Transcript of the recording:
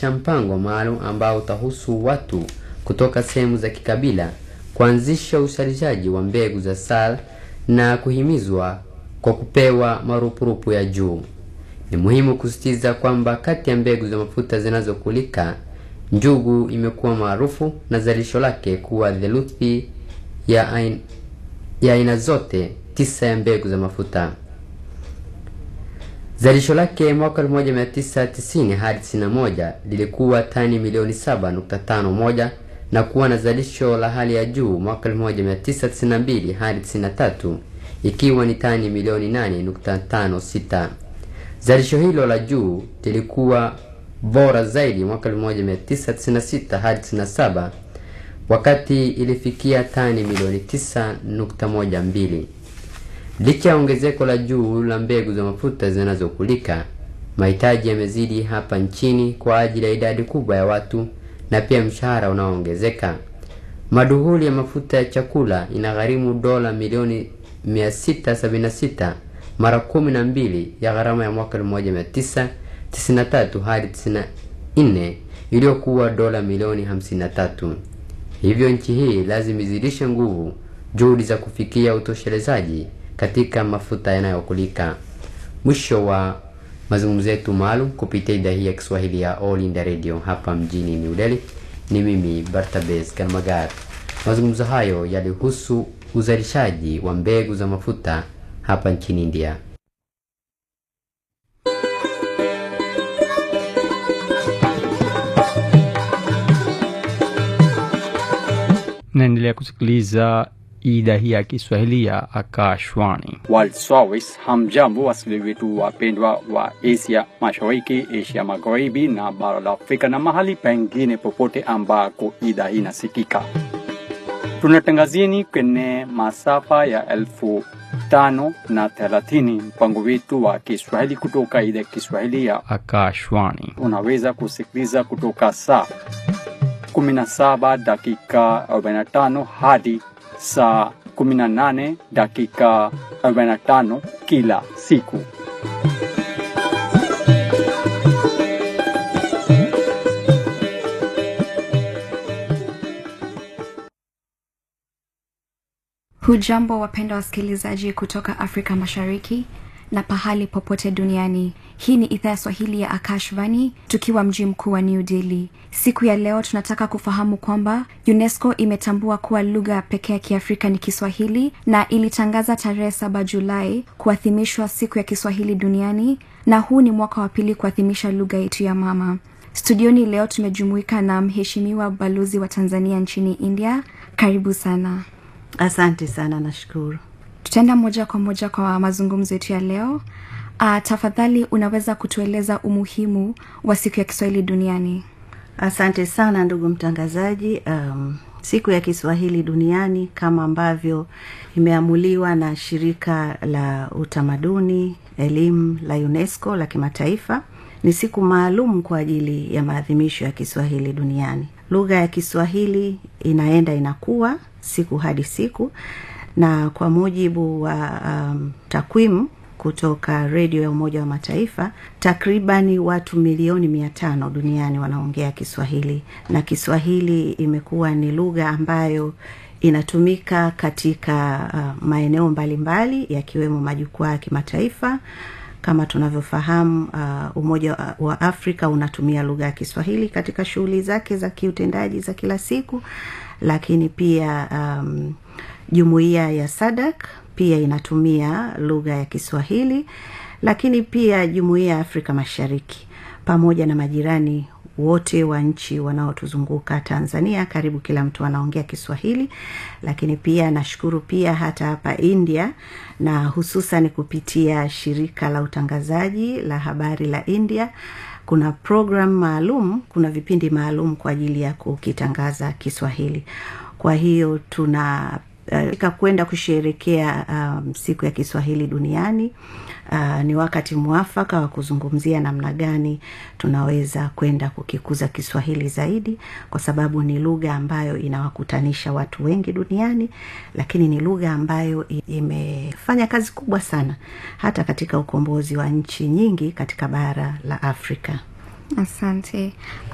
kuanzisha mpango maalum ambao utahusu watu kutoka sehemu za kikabila kuanzisha uzalishaji wa mbegu za SAL na kuhimizwa kwa kupewa marupurupu ya juu. Ni muhimu kusisitiza kwamba kati ya mbegu za mafuta zinazokulika, njugu imekuwa maarufu na zalisho lake kuwa theluthi ya aina, ya aina zote tisa ya mbegu za mafuta. Zalisho lake mwaka 1990 hadi 91 lilikuwa tani milioni 7.51 na kuwa na zalisho la hali ya juu mwaka 1992 hadi 93 ikiwa ni tani milioni 8.56. Zalisho hilo la juu lilikuwa bora zaidi mwaka 1996 hadi 97 wakati ilifikia tani milioni 9.12. Licha ya ongezeko la juu la mbegu za mafuta zinazokulika, mahitaji yamezidi hapa nchini kwa ajili ya idadi kubwa ya watu na pia mshahara unaoongezeka. Maduhuli ya mafuta ya chakula inagharimu dola milioni 676 mara kumi na mbili ya gharama ya mwaka 1993 hadi 94 iliyokuwa dola milioni 53. Hivyo nchi hii lazima izidishe nguvu juhudi za kufikia utoshelezaji katika mafuta yanayokulika. Mwisho wa mazungumzo yetu maalum kupitia idhaa hii ya Kiswahili ya All India Radio hapa mjini New Delhi. Ni mimi Bartabes Kalmagar. Mazungumzo hayo yalihusu uzalishaji wa mbegu za mafuta hapa nchini India. naendelea kusikiliza idhaa hii ya Kiswahili ya Akashwani. World Service. Hamjambo wasikilizaji wetu wapendwa wa Asia Mashariki, Asia Magharibi na bara la Afrika na mahali pengine popote ambako idhaa hii inasikika. Tunatangazieni kwenye masafa ya elfu tano na thelathini mpango wetu wa Kiswahili kutoka idhaa ya Kiswahili ya Akashwani unaweza kusikiliza kutoka saa 17 dakika 45 hadi saa 18 dakika 45 kila siku. Hujambo wapenda wasikilizaji kutoka Afrika Mashariki na pahali popote duniani. Hii ni idhaa ya Swahili ya Akashvani tukiwa mji mkuu wa New Delhi. Siku ya leo tunataka kufahamu kwamba UNESCO imetambua kuwa lugha pekee ya Kiafrika ni Kiswahili na ilitangaza tarehe saba Julai kuadhimishwa siku ya Kiswahili duniani, na huu ni mwaka wa pili kuadhimisha lugha yetu ya mama. Studioni leo tumejumuika na mheshimiwa balozi wa Tanzania nchini India. Karibu sana. Asante sana, nashukuru. tutaenda moja kwa moja kwa mazungumzo yetu ya leo uh, tafadhali unaweza kutueleza umuhimu wa siku ya kiswahili duniani Asante sana ndugu mtangazaji. Um, siku ya Kiswahili duniani kama ambavyo imeamuliwa na shirika la utamaduni elimu la UNESCO la kimataifa ni siku maalum kwa ajili ya maadhimisho ya Kiswahili duniani. Lugha ya Kiswahili inaenda inakuwa siku hadi siku, na kwa mujibu wa um, takwimu kutoka redio ya Umoja wa Mataifa, takribani watu milioni mia tano duniani wanaongea Kiswahili, na Kiswahili imekuwa ni lugha ambayo inatumika katika uh, maeneo mbalimbali yakiwemo majukwaa ya kimataifa kama tunavyofahamu uh, Umoja wa Afrika unatumia lugha ya Kiswahili katika shughuli zake za kiutendaji za kila siku, lakini pia um, jumuiya ya SADC pia inatumia lugha ya Kiswahili, lakini pia jumuiya ya Afrika Mashariki pamoja na majirani wote wa nchi wanaotuzunguka Tanzania, karibu kila mtu anaongea Kiswahili. Lakini pia nashukuru pia hata hapa India, na hususan kupitia shirika la utangazaji la habari la India, kuna program maalum, kuna vipindi maalum kwa ajili ya kukitangaza Kiswahili. Kwa hiyo tuna uh, kwenda kusherekea um, siku ya Kiswahili duniani. Uh, ni wakati mwafaka wa kuzungumzia namna gani tunaweza kwenda kukikuza Kiswahili zaidi, kwa sababu ni lugha ambayo inawakutanisha watu wengi duniani, lakini ni lugha ambayo imefanya kazi kubwa sana hata katika ukombozi wa nchi nyingi katika bara la Afrika. asante